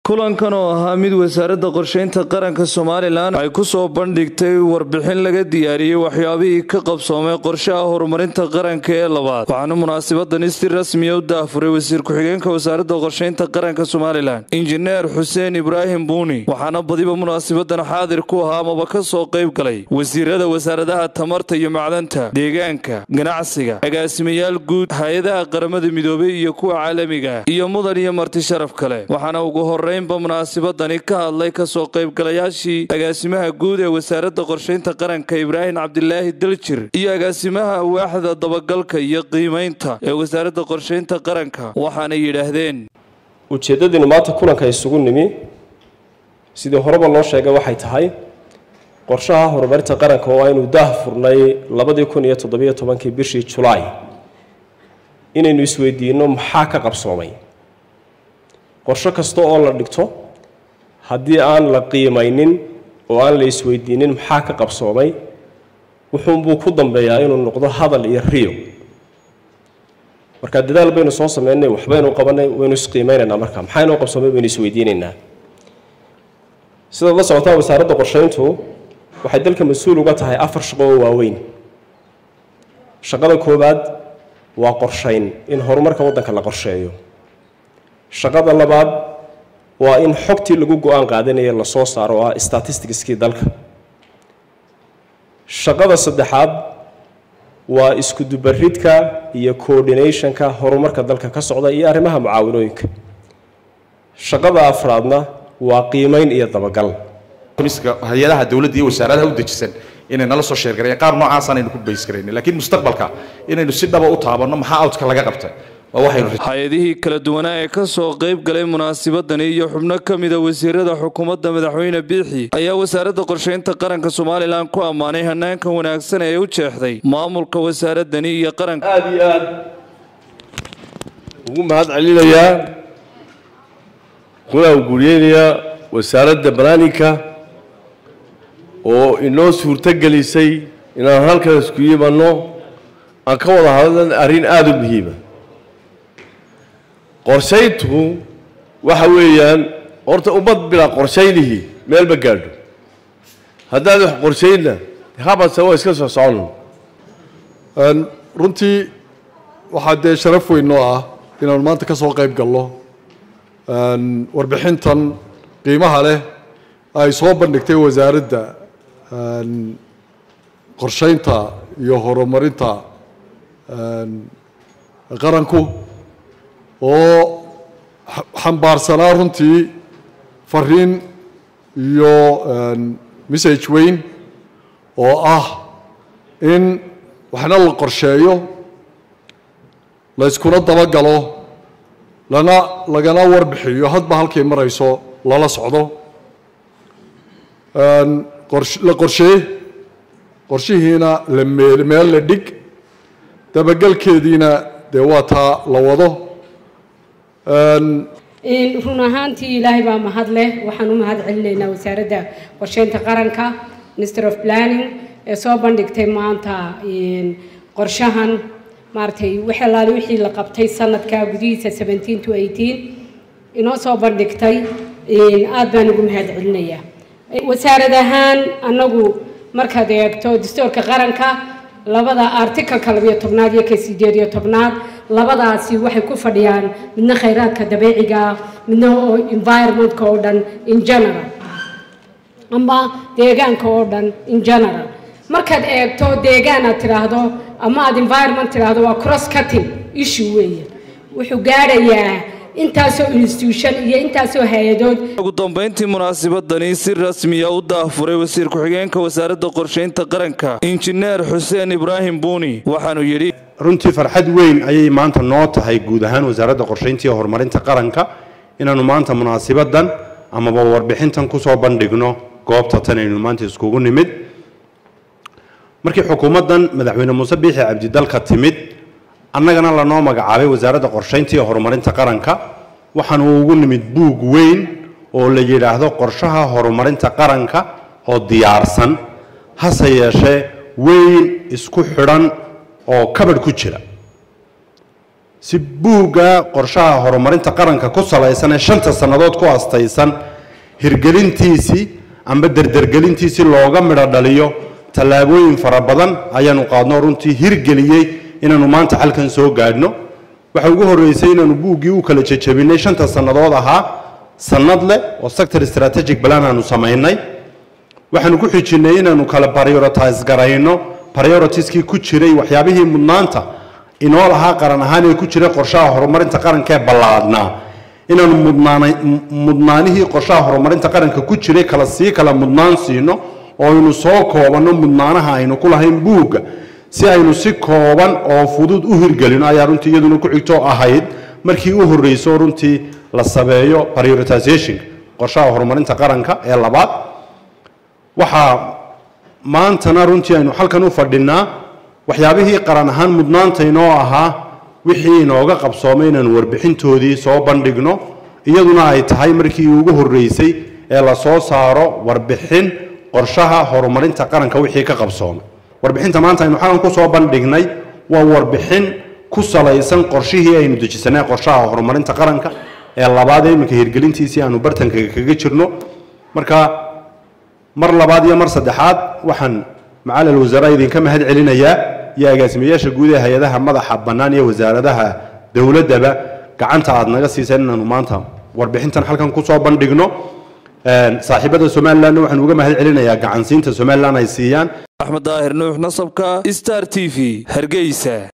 kulankan oo ahaa mid wasaaradda qorsheynta qaranka somalilan ay ku soo bandhigtay warbixin laga diyaariyey waxyaabihii ka qabsoomay qorshaha horumarinta qaranka ee labaad waxaana munaasabadani si rasmiya u daafuray wasiir ku-xigeenka wasaaradda qorsheynta qaranka somalilan injineer xuseen ibraahim buuni waxaana badiba munaasabadan xaadir ku ahaa amaba ka soo qayb galay wasiirada wasaaradaha tamarta iyo macdanta deegaanka ganacsiga agaasimayaal guud hay-adaha qaramada midoobay iyo kuwa caalamiga iyo mudan iyo marti sharaf kale waxaana ugu horeynba munaasabadani ka hadlay kasoo qaybgalayaashii agaasimaha guud ee wasaaradda qorsheynta qaranka ibraahim cabdilaahi daljir iyo agaasimaha waaxda dabagalka iyo qiimaynta ee wasaaradda qorsheynta qaranka waxaana yidhaahdeen ujeeddadiinu maanta kulanka isugu nimi sidii horeba loo sheegay waxay tahay qorshaha horumarinta qaranka oo aynu daah furnay labadii kun iyo toddobiyo tobankii bishii julaay inaynu isweydiinno maxaa ka qabsoomay qorsho kasta oo la dhigto haddii aan la qiimaynin oo aan la isweydiinin maxaa ka qabsoomay wuxuunbuu ku dambeeyaa inuu noqdo hadal iyo riyo marka dadaal baynu soo sameynay waxbaynu qabanay waynu isqiimeynaynaa marka maxaa inoo qabsoomay baynu isweydiinaynaa sidaad la socotaan wasaaradda qorsheyntu waxay dalka mas-uul uga tahay afar shaqo oo waaweyn shaqada koowaad waa qorshayn in horumarka waddanka la qorsheeyo shaqada labaad waa in xogtii lagu go-aan qaadanaya lasoo saaro oo ah statisticskii dalka shaqada saddexaad waa iskudubaridka iyo coordinationka horumarka dalka ka socda iyo arrimaha mucaawinooyinka shaqada afraadna waa qiimeyn iyo dabagal hay-adaha dowladda iyo wasaaradaha u dejisan inay nala soo sheergarayeen qaar noocaasaan aynu ku bays garayna laakiin mustaqbalka inaynu si dhaba u taabanno maxaa awdka laga qabtay hay-adihii kala duwanaa ee ka soo qayb galay munaasabadani iyo xubno ka mida wasiirada xukuumadda madaxweyne biixi ayaa wasaaradda qorsheynta qaranka somalilan ku ammaanay hanaanka wanaagsan ee u jeexday maamulka wasaaradani iyo qaranka aada iyo aad ugu mahad celinayaa kuna guriyeynayaa wasaaradda balaaninka oo inoo suurto gelisay inaan halkan isku yimanno aan ka wada hadlan arrin aada u muhiima qorshayntu waxa weeyaan horta ummad bilaa qorshaynihii meel ma gaadho haddaad wax qorshaynna habase waa iska soo socono runtii waxaa dee sharaf weyn noo ah inaanu maanta ka soo qayb galno warbixintan qiimaha leh ay soo bandhigtay wasaaradda qorshaynta iyo horumarinta qaranku oo xambaarsanaa runtii fariin iyo message weyn oo ah in waxna la qorsheeyo la yskuna dabagalo lana lagana warbixiyo hadba halkay marayso lala socdo la qorshee qorshihiina la meel meel la dhig dabagelkeediina dee waa taa la wado run ahaantii ilaahay baa mahad leh waxaan u mahad celinaynaa wasaaradda qorsheynta qaranka minister of planning ee soo bandhigtay maanta qorshahan maaragtay wix allaale wixii la qabtay sanadka gudihiisa seventeen to eighteen inoo soo bandhigtay aad baan ugu mahad celinayaa wasaarad ahaan annagu markaad eegto dastuurka qaranka labada articalka labiyo tobnaad iyo ka sideed iyo tobnaad labadaasi waxay ku fadhiyaan midna khayraadka dabiiciga midna oo environmentka oo dhan in general ama deegaanka oo dhan in general markaad eegto deegaan aad tidhaahdo ama aad environment tidhaahdo waa cross cutting issue weeye wuxuu gaadhayaa intaasoo institution iyo intaasoo hay-adood ugu dambeyntii munaasabadani si rasmiya u daafuray wasiir ku-xigeenka wasaaradda qorsheynta qaranka injineer xuseen ibraahim buuni waxaanu yidhi runtii farxad weyn ayay maanta noo tahay guud ahaan wasaaradda qorsheynta iyo horumarinta qaranka inaannu maanta munaasabadan amaba warbixintan kusoo bandhigno goobta tan aynu maanta iskugu nimid markii xukuumaddan madaxweyne muuse biixi cabdidalka timid annagana lanoo magacaabay wasaaradda qorshaynta iyo horumarinta qaranka waxaanu ugu nimid buug weyn oo la yidhaahdo qorshaha horumarinta qaranka oo diyaarsan hase yeeshee weyn isku xidhan oo kabadh ku jira si buugga qorshaha horumarinta qaranka ku salaysan ee shanta sannadood ku astaysan hirgelintiisii amba derdergelintiisii looga midho dhaliyo tallaabooyin fara badan ayaanu qaadno runtii hirgeliyey inaanu maanta halkan soo gaadhno waxa ugu horreysay inaanu buuggii u kala jejebinay shanta sannadood ahaa sannad leh oo sector strategic plan aanu samaynay waxaanu ku xijinnay inaanu kala prioritize garayno prioritieskii ku jiray waxyaabihii mudnaanta inoo lahaa qaran ahaan ee ku jiray qorshaha horumarinta qaranka ee ballaadhnaa inaanu mudnaanay mudnaanihii qorshaha horumarinta qaranka ku jiray kala sii kala mudnaan siino oo aynu soo koobanno mudnaanaha aynu ku lahayn buugga si aynu si kooban oo fudud u hirgelino ayaa runtii iyaduna ku xigto ahayd markii u horreyso runtii la sameeyo prioritization qorshaha horumarinta qaranka ee labaad waxaa maantana runtii aynu halkan u fadhinaa waxyaabihii qaran ahaan mudnaanta inoo ahaa wixii inooga qabsoomay inaanu warbixintoodii soo bandhigno iyaduna ay tahay markii ugu horreysay ee la soo saaro warbixin qorshaha horumarinta qaranka wixii ka qabsoomay warbixinta maanta aynu xalan ku soo bandhignay waa warbixin ku salaysan qorshihii aynu dejisanay qorshaha horumarinta qaranka ee labaad ee iminka hirgelintiisii aanu bartanka kaga jirno marka mar labaad iyo mar saddexaad waxaan macalal wasaaraha idinka mahad celinayaa iyo agaasimayaasha guud ee hay-adaha madaxa bannaan iyo wasaaradaha dowladdaba gacanta aad naga siiseen inaanu maanta warbixintan halkan kusoo bandhigno saaxiibada somalilandna waxaan uga mahad celinayaa gacansiinta somaliland ay siiyaan axmed daahir nuux nasabka star t v hargeysa